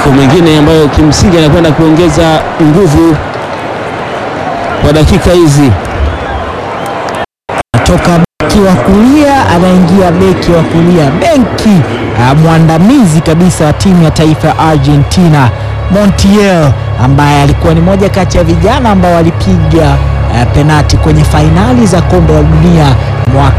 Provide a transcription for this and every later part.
mabadiliko mengine ambayo kimsingi anakwenda kuongeza nguvu kwa dakika hizi. Toka beki wa kulia anaingia beki wa kulia, benki uh, mwandamizi kabisa wa timu ya taifa ya Argentina Montiel, ambaye alikuwa ni moja kati ya vijana ambao walipiga uh, penati kwenye fainali za kombe la dunia mwaka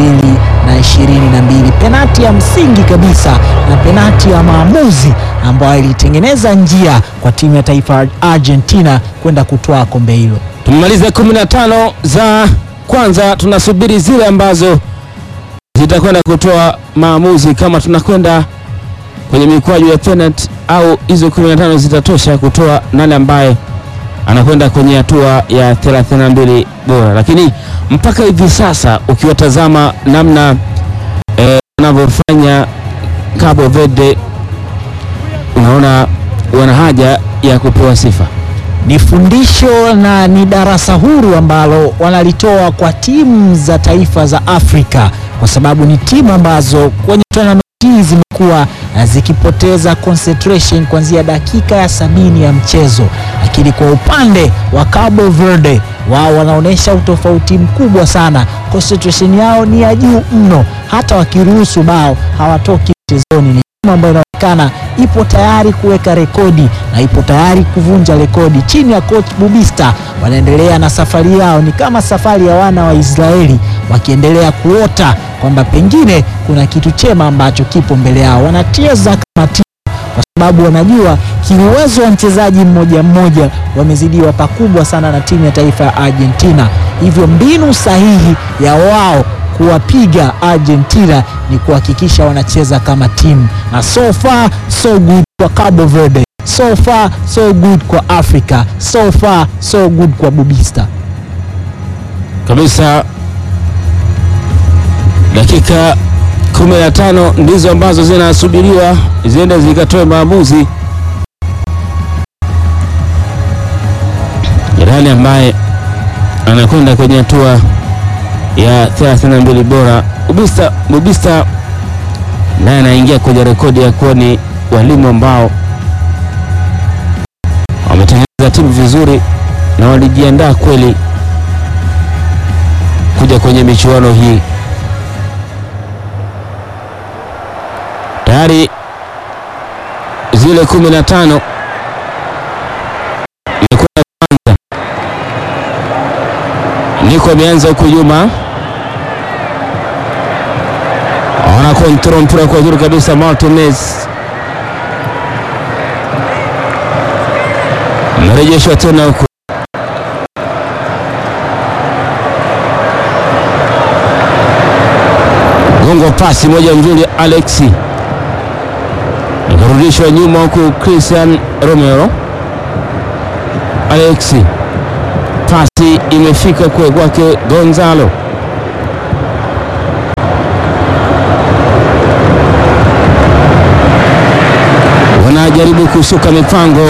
2022 penati ya msingi kabisa na penati ya maamuzi ambayo ilitengeneza njia kwa timu ya taifa ya Argentina kwenda kutoa kombe hilo. Tumemaliza 15 za kwanza, tunasubiri zile ambazo zitakwenda kutoa maamuzi kama tunakwenda kwenye mikwaju ya penalty au hizo 15 zitatosha kutoa nani ambaye anakwenda kwenye hatua ya 32 bora. Lakini mpaka hivi sasa ukiwatazama namna wanavyofanya Cabo Verde, unaona wana haja ya kupewa sifa. Ni fundisho na ni darasa huru ambalo wanalitoa kwa timu za taifa za Afrika, kwa sababu ni timu ambazo kwenye tournament hii zimekuwa zikipoteza concentration kuanzia dakika ya sabini ya mchezo, lakini kwa upande wa Cabo Verde wao wanaonyesha utofauti mkubwa sana. Concentration yao ni ya juu mno, hata wakiruhusu bao hawatoki mchezoni. Ni timu ambayo inaonekana ipo tayari kuweka rekodi na ipo tayari kuvunja rekodi. Chini ya coach Bubista wanaendelea na safari yao, ni kama safari ya wana wa Israeli wakiendelea kuota kwamba pengine kuna kitu chema ambacho kipo mbele yao. Wanacheza kama timu kwa sababu wanajua kiuwezo wa mchezaji mmoja mmoja wamezidiwa pakubwa sana na timu ya taifa ya Argentina, hivyo mbinu sahihi ya wao kuwapiga Argentina ni kuhakikisha wanacheza kama timu, na so far so good kwa Cabo Verde, so far so good kwa Africa, so far so good kwa Bubista kabisa. Dakika 15 ndizo ambazo zinasubiriwa ziende zikatoe maamuzi. Jirani ambaye anakwenda kwenye hatua ya 32 bora Bubista, Bubista naye anaingia kwenye rekodi ya kuwa ni walimu ambao wametengeneza timu vizuri na walijiandaa kweli kuja kwenye michuano hii. Tayari zile kumi na tano imekwenda kwanza. Niko ameanza huku nyuma, ana kontrol mpira kwa uzuri kabisa. Martinez amerejeshwa tena huku gongo pasi moja nzuri, Alexi ikarudishwa nyuma huku Christian Romero. Alexi, pasi imefika kwe kwake Gonzalo, wanajaribu kusuka mipango,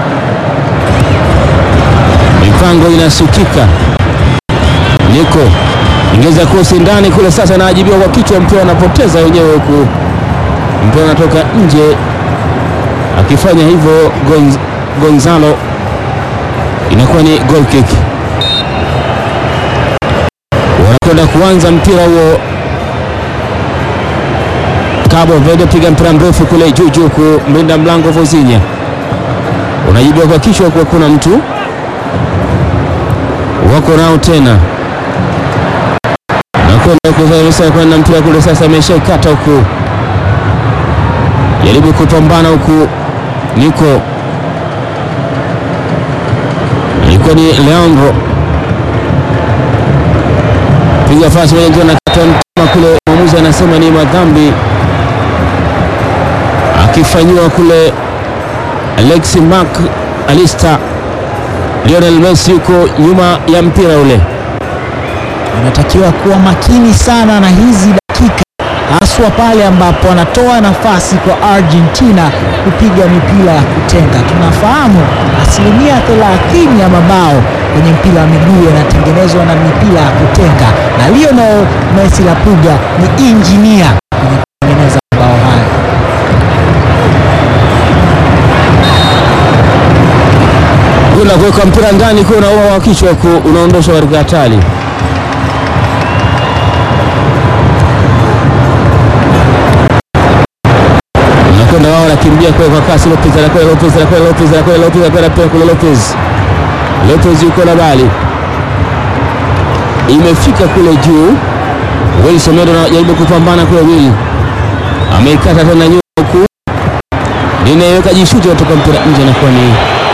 mipango inasukika. Niko ingeza kosi ndani kule, sasa anaajibiwa kwa kichwa, mpira anapoteza wenyewe huku, mpira anatoka nje. Akifanya hivyo Gonz, Gonzalo inakuwa ni goal kick. Wanakwenda kuanza mpira huo. Cabo Verde piga mpira mrefu kule juu juu, kumlinda mlango Vozinha, unajibiwa kwa kichwa, kwa kuna mtu wako nao tena nakwenda kwenda mpira kule sasa, ameshaikata huku, jaribu kupambana huku, niko ilikuwa ni Leandro piga fasi moja nzuri, nakata mtama kule, mwamuzi anasema ni madhambi, akifanyiwa kule Alexi Mac Alista. Lionel Messi yuko nyuma ya mpira ule wanatakiwa kuwa makini sana na hizi dakika, haswa pale ambapo wanatoa nafasi kwa Argentina kupiga mipira ya kutenga. Tunafahamu asilimia 30 ya mabao kwenye mpira wa miguu yanatengenezwa na mipira ya kutenga, na Lionel Messi la Puga ni injinia kwenye kutengeneza mabao haya. kwenda kuweka mpira ndani, kwa unaua wa kichwa, ku unaondoshwa katika hatari. Nakwenda wao, nakimbia kwa kwa kasi. Lopez anakwenda, Lopez anakwenda, Lopez anakwenda, Lopez anakwenda pia kule, Lopez Lopez yuko na bali, imefika kule juu. Wilson Medo anajaribu kupambana kule, Will ameikata tena nyuma huku linaiweka jishuti kutoka mpira nje, nakuwa ni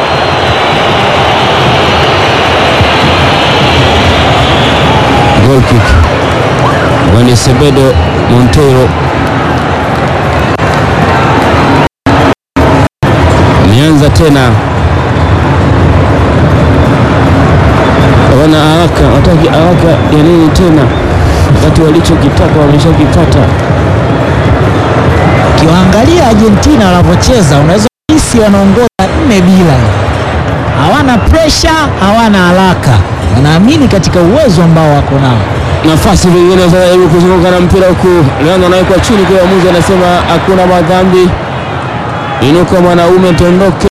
goal kick. Wani Sebedo Montero imeanza tena, wana haraka, wataki haraka ya nini tena, wakati walichokitaka wameshakipata. Ukiwaangalia Argentina wanavyocheza unaweza kuhisi wanaongoza nne bila, hawana presha, hawana haraka, wanaamini katika uwezo ambao wako nao. nafasi vingine zinajaribu kuzunguka na mpira huku Leandro anawekwa chini kwa mwamuzi anasema hakuna madhambi, inuka mwanaume, tondoke,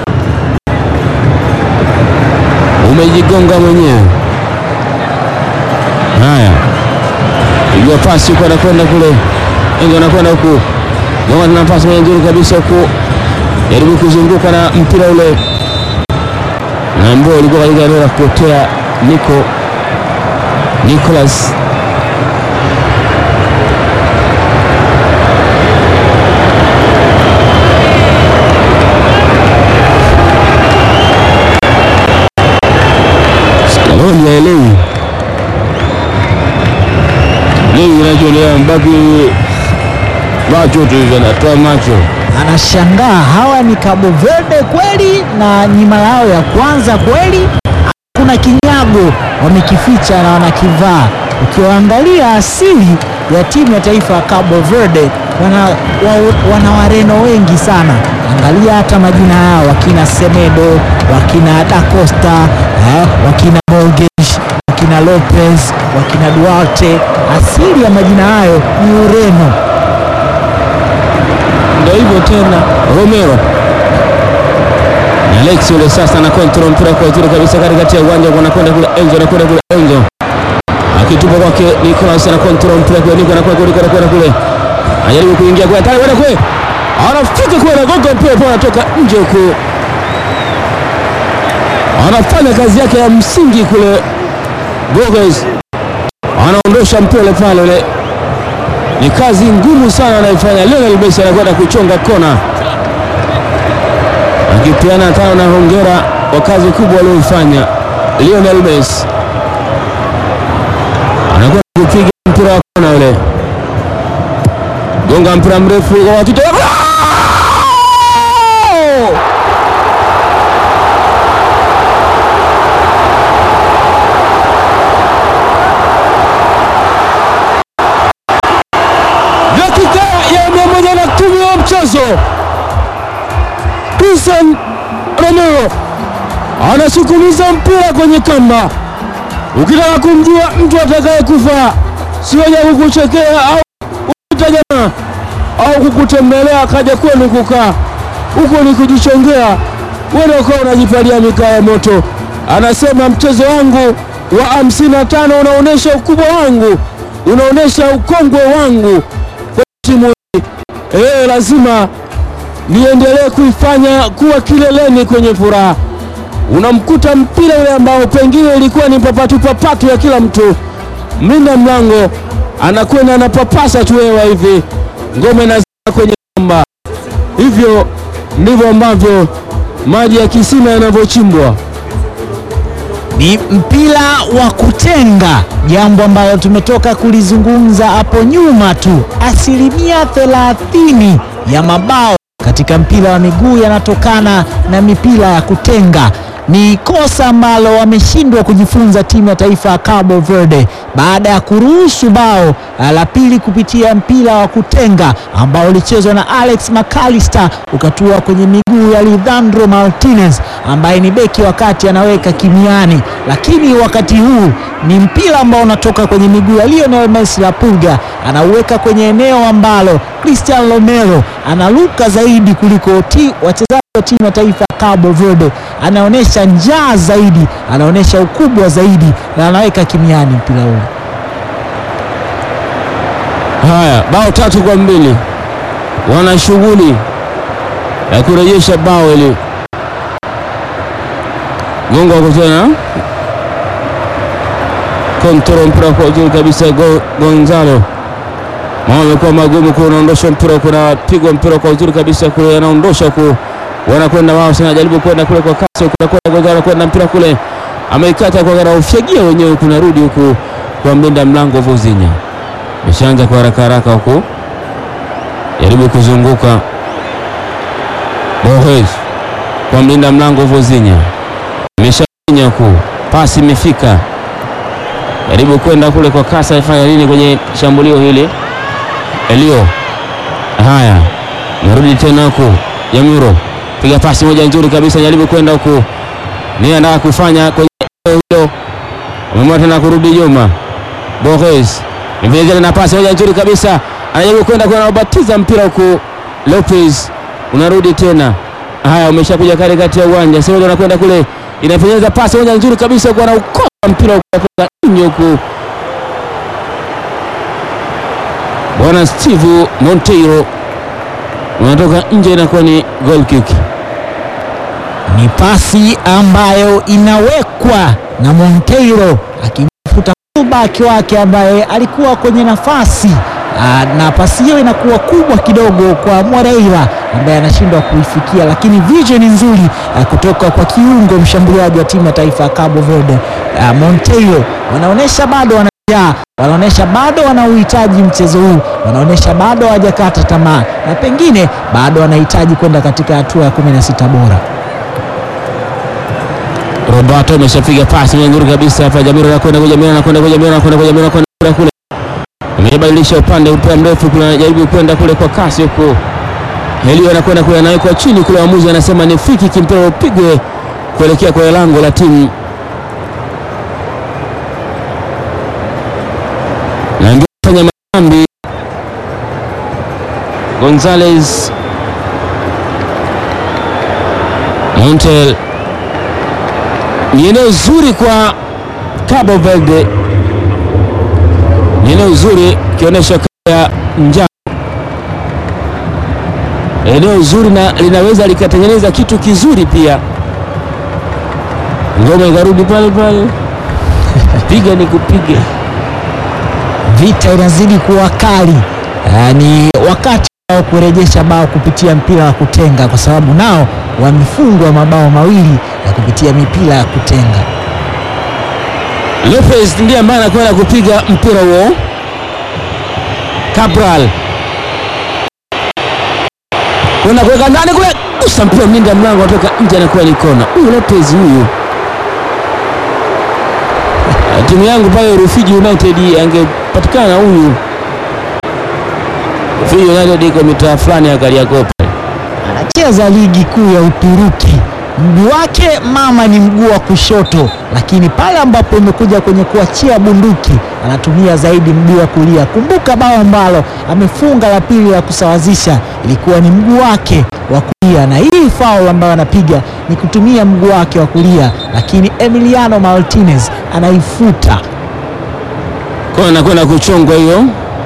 umejigonga mwenyewe. Haya, pigwa pasi huku, anakwenda kule, engo anakwenda huku, gonga tena pasi moja nzuri kabisa huku, jaribu kuzunguka na mpira ule, na ambao ulikuwa katika eneo la kupotea Nico Nicholas Scaloni haelewi nini kinachoendelea, mbaki macho tu hivi, anatoa macho. Anashangaa hawa ni Cabo Verde kweli, na ni mara yao ya kwanza kweli? Kuna kinyago wamekificha na wanakivaa. Ukiwaangalia asili ya timu ya taifa ya Cabo Verde wana, wa, wana Wareno wengi sana. Angalia hata majina yao, wakina Semedo, wakina Da Costa eh, wakina Borges, wakina Lopez, wakina Duarte. Asili ya majina hayo ni Ureno. Ndio hivyo tena, Romero na Alex yule sasa na control mpira kwa uzuri kabisa katikati ya uwanja, anakwenda kule Enzo, anakwenda kule Enzo akitupa kwake Nicolas, na control mpira kwa Nico, anakwenda kule anakwenda kule, anajaribu kuingia kwa tayari, kwenda kule, anafika kule, anagonga mpira kwa, anatoka nje huko, anafanya kazi yake ya msingi kule. Borges anaondosha mpira ule pale ule ni kazi ngumu sana anaifanya Lionel Messi, anakwenda kuchonga kona, akipeana tano na hongera kwa kazi kubwa aliyoifanya Lionel Messi. Anakwenda kupiga mpira wa kona ule, gonga mpira mrefu kwa watoto dakika ya mia moja na kumi wa mchezo, Cristian Romero anasukumiza mpira kwenye kamba. Ukitaka kumjua mtu atakaye kufa sio ja kukuchekea au kuita jamaa au kukutembelea akaja kwenu kukaa huko, ni kujichongea wewe, ukawa unajipalia mikaa ya moto. Anasema mchezo wangu wa hamsini na tano unaonyesha ukubwa wangu, unaonyesha ukongwe wangu timu hii eh, lazima niendelee kuifanya kuwa kileleni kwenye furaha. Unamkuta mpira ule ambao pengine ilikuwa ni papatu papatu ya kila mtu, mlinda mlango anakwenda anapapasa tu hewa hivi, ngome inazama kwenye kamba. Hivyo ndivyo ambavyo maji ya kisima yanavyochimbwa. Ni mpira wa kutenga, jambo ambalo tumetoka kulizungumza hapo nyuma tu. Asilimia thelathini ya mabao katika mpira wa miguu yanatokana na mipira ya kutenga. Ni kosa ambalo wameshindwa kujifunza timu ya taifa ya Cabo Verde baada ya kuruhusu bao la pili kupitia mpira wa kutenga ambao ulichezwa na Alex McAllister ukatua kwenye miguu ya Lisandro Martinez ambaye ni beki wakati anaweka kimiani, lakini wakati huu ni mpira ambao unatoka kwenye miguu ya Lionel Messi la Pulga, anauweka kwenye eneo ambalo Cristian Romero analuka zaidi kuliko ti wachezaji wa timu ya taifa ya Cabo Verde anaonyesha njaa zaidi, anaonyesha ukubwa zaidi na anaweka kimiani mpira ule. Haya, bao tatu kwa mbili, wana shughuli ya kurejesha bao ili gongo wako tena kontrol mpira kwa uzuri kabisa Go- Gonzalo mambo amekuwa magumu kule, unaondosha mpira kuna pigwa mpira kwa uzuri kabisa kule, anaondosha ku wanakwenda wao sana, jaribu kwenda kule kwa kasi, kuna kwenda Gonzalo kwenda mpira kule, ameikata kwa gara, ufyagia wenyewe, kunarudi huku kwa mlinda mlango Vozinya ameshaanza kwa haraka haraka huku, jaribu kuzunguka Borges kwa mlinda mlango Vozinya, ameshainya huku, pasi imefika, jaribu kwenda kule kwa kasi, afanya nini kwenye shambulio hili? Elio, haya, narudi tena huku, Jamiro piga pasi moja nzuri kabisa, jaribu kwenda huku, ni anataka kufanya kwenye eneo hilo, ameamua tena kurudi nyuma. Borges Mvizele na pasi moja nzuri kabisa, anajaribu kwenda kwa anabatiza mpira huku. Lopez unarudi tena, haya umeshakuja katikati ya uwanja, sasa anakwenda kule, inapenyeza pasi moja nzuri kabisa huku, anaukosa mpira huku kutoka nje huku. Bwana Steve Monteiro unatoka nje, inakuwa ni goal kick. Ni pasi ambayo inawekwa na Monteiro akimfuta fullback wake ambaye alikuwa kwenye nafasi Aa, na pasi hiyo inakuwa kubwa kidogo kwa Moreira ambaye anashindwa kuifikia, lakini vision nzuri ah, kutoka kwa kiungo mshambuliaji wa timu ya taifa ya Cabo Verde ah, Monteiro. Wanaonyesha bado wanajaa, wanaonyesha bado wanauhitaji mchezo huu, wanaonyesha bado hawajakata tamaa na pengine bado wanahitaji kwenda katika hatua ya 16 bora. Roberto ameshapiga pasi nzuri kabisa hapa. Jamiro anakwenda kwa Jamiro, anakwenda kwa Jamiro, anakwenda kwa Jamiro, anakwenda kule, amebadilisha upande, mpira mrefu kule, anajaribu kwenda kule kwa kasi huko. Helio anakwenda kule, anawekwa chini kule, waamuzi anasema ni free kick, mpira upigwe kuelekea kwa lango la timu na ndio fanya madhambi Gonzalez Montel ni eneo zuri kwa Cabo Verde, ni eneo zuri ikionyesha ya njano, eneo zuri na linaweza likatengeneza kitu kizuri pia. Ngoma ikarudi pale pale, piga ni kupiga. Vita inazidi kuwa kali. Ah, ni wakati wao kurejesha bao kupitia mpira wa kutenga, kwa sababu nao wamefungwa mabao mawili ya kupitia mipira ya kutenga. Lopez ndiye ambaye anakwenda kupiga mpira huo. Cabral kwenda kuweka ndani kule, gusa mpira mlinda mlango atoka nje, anakuwa ni kona. Huyu Lopez huyu, Ah, timu yangu pale Rufiji United angepatikana huyu. Rufiji United iko mitaa fulani ya Kariakoo pale. Anacheza ligi kuu ya Uturuki. Mguu wake mama ni mguu wa kushoto, lakini pale ambapo imekuja kwenye kuachia bunduki anatumia zaidi mguu wa kulia. Kumbuka bao ambalo amefunga la pili la kusawazisha ilikuwa ni mguu wake wa kulia, na hii foul ambayo anapiga ni kutumia mguu wake wa kulia, lakini Emiliano Martinez anaifuta. Kwa anakwenda kuchongwa hiyo.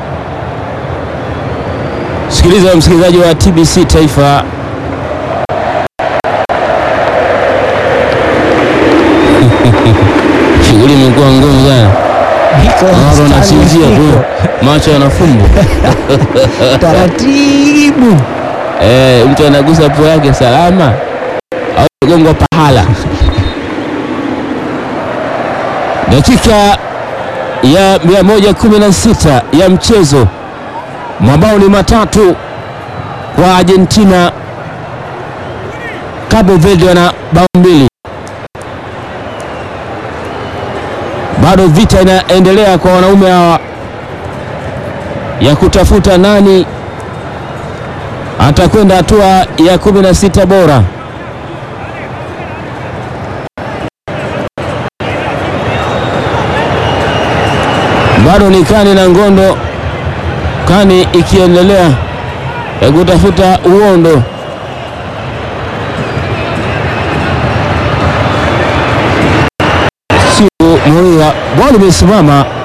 Sikiliza msikilizaji wa TBC Taifa, shughuli imekuwa ngumu sana, watu wanasinzia tu, macho yanafumbwa. taratibu Eh, mtu anagusa pua yake salama au gongwa pahala. Dakika ya 116 ya mchezo, mabao ni matatu kwa Argentina. Cabo Verde wana bao mbili. Bado vita inaendelea kwa wanaume hawa ya kutafuta nani atakwenda hatua ya 16 bora. Bado ni kani na ngondo, kani ikiendelea ya kutafuta uondo. Moria, ball imesimama